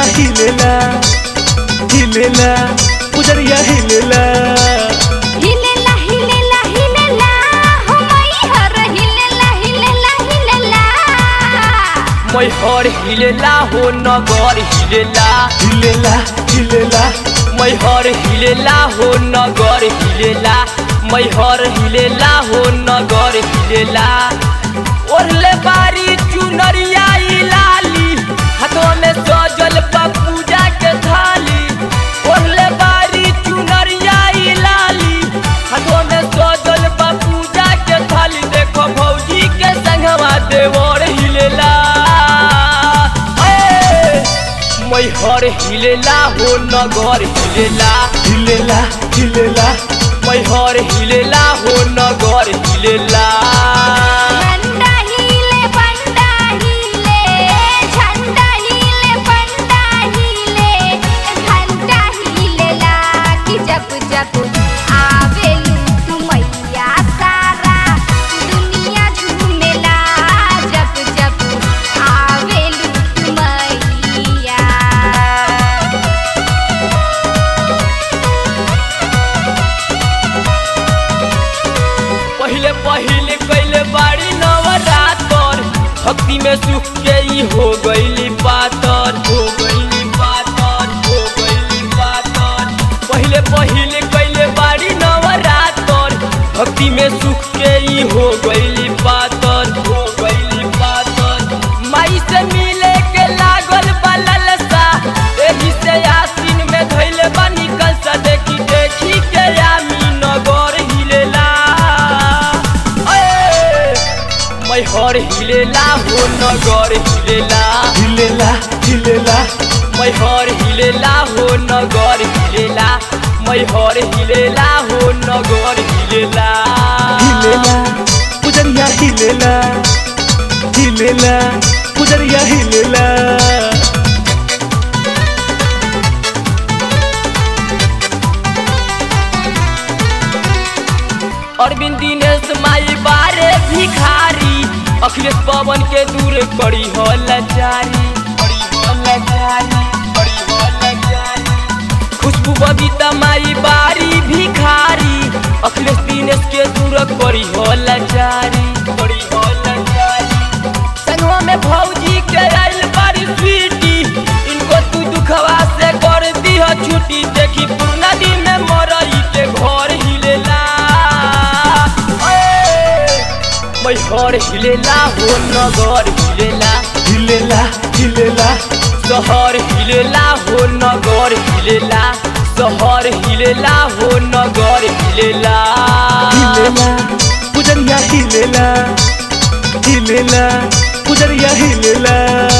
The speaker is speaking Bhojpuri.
हिलेला हिलेला पुजरिया हिलेला हिलेला हिलेला हिलेला हो मई हर हिलेला हिलेला हिलेला मैहर हिलेला हो नगर हिलेला हिलेला हिलेला मैहर हिलेला हो नगर हिलेला मैहर हिलेला हो नगर हिलेला ओढ़ले बारी चुनरिया ई लाली हाथों में सजल बा पूजा के थाली ओढ़ले बारी चुनरिया ई लाली हाथों में सजल बा पूजा के थाली देखो भौजी के संगवा देवर हिलेला ए, मैहर हिलेला हो नगर हिलेला हिलेला हिलेला मैहर हिलेला हो नगर हिलेला झंडा हिले पंडा हिले झंडा हिले पंडा हिले घंटा हिलेला कि जप जप आवेलू तू मैया सारा दुनिया झूमेला जप जप आवेलू तू मैया पहिले पहिले कैले बाड़ी नवरातर भक्ति में सुख के ई हो गईली पातर हो गईली पातर हो गईली पातर पहिले पहिले कैले बाड़ी नवरातर भक्ति में सुख के ई हो गईली पातर हो गईली पातर माई से मिले के लागल बा ललसा एही से आसीन में धइले बा निकल सा देखी देखी के आमी नगर हिलेला ए, मैहर हिलेला हो नगर हिलेला हिलेला हिलेला मैहर हिलेला हो नगर हिलेला मैहर हिलेला हो नगर हिलेला हिलेला पुजरिया हिलेला हिलेला पुजरिया हिलेला अरविंद दिनेश माई बारे भिखारी अखिलेश पवन के दूर करी हो लाचारी करी हो लाचारी करी हो लाचारी खुशबू बबीता माई बारी भिखारी अखिलेश दिनेश के दूर करी हो लाचारी करी हो लाचारी संगवा में भौजी के आइल बारी स्वीटी इनको तू दुखवा से कर दी हो छुट्टी देखी पूर्णा दिन में मरई के घर हिलेला ए, मैहर हिलेला हो नगर हिलेला हिलेला हिलेला शहर हिलेला हो नगर हिलेला शहर हिलेला हो नगर हिलेला हिलेला पुजरिया हिलेला हिलेला पुजरिया हिलेला